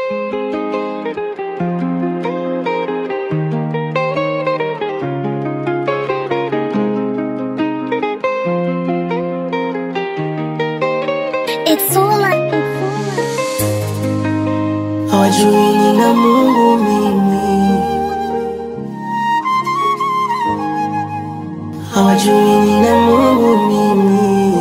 It's all I hawajui nina Mungu mimi, hawajui nina Mungu mimi.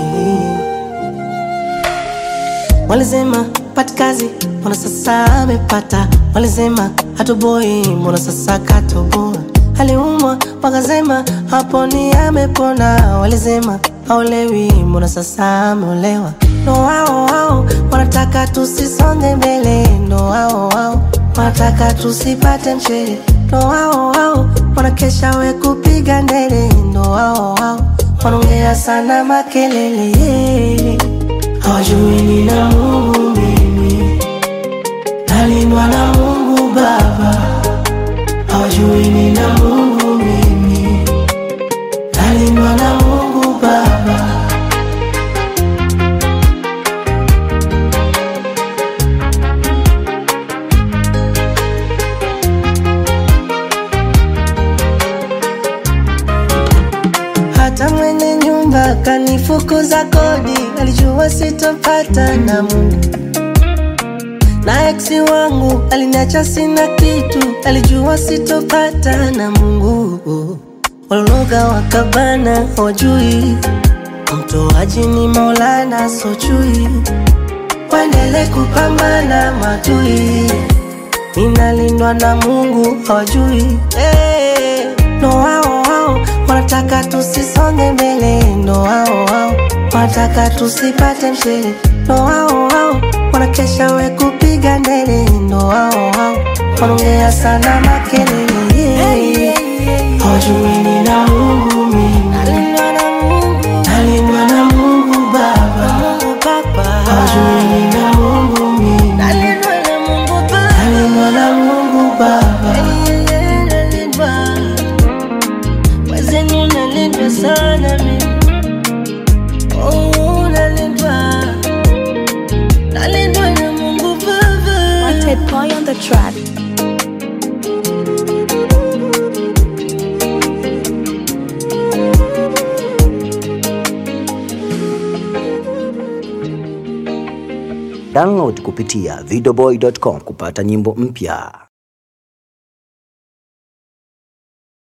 Walisema pati kazi, mbona sasa amepata? Walisema hatoboi, mbona sasa katoboa? Aliumwa wakasema haponi, amepona. Walisema haolewi, mbona sasa ameolewa? Ndo wao wao wanataka tusisonge mbele, ndo wao wao wanataka tusipate mshele, ndo wao wao wanakesha we kupiga ndele, ndo wao wao wanaongea sana makelele hawajui nina Mungu mimi, nalindwa na Mungu Baba. Hawajui nina Mungu mimi, nalindwa na Mungu Baba. Hata mwenye nyumba kanifukuza kodi, alijua sitopata na Mungu. Na eksi wangu aliniacha sina kitu, alijua sitopata na Mungu. Walologa wakabana, hawajui mtoaji ni Maulana, sojui waendele kupambana matui, ninalindwa na Mungu, hawajui hey. Ndo wao wao wanataka tusisonge mbele, ndo wao wao wanataka tusipate mshele, ndo wao wao wanakesha we kupiga ndele, ndo wao wao wanaongea sana makelele, hawajui nina Mungu mimi, nalindwa na Mungu Baba, hawajui nina Mungu mimi, nalindwa na Mungu Baba. Wazeni unalindwa sana mimi, oh, nalindwa, nalindwa na Mungu Baba. Wanted boy on the track. Download kupitia videoboy.com kupata nyimbo mpya.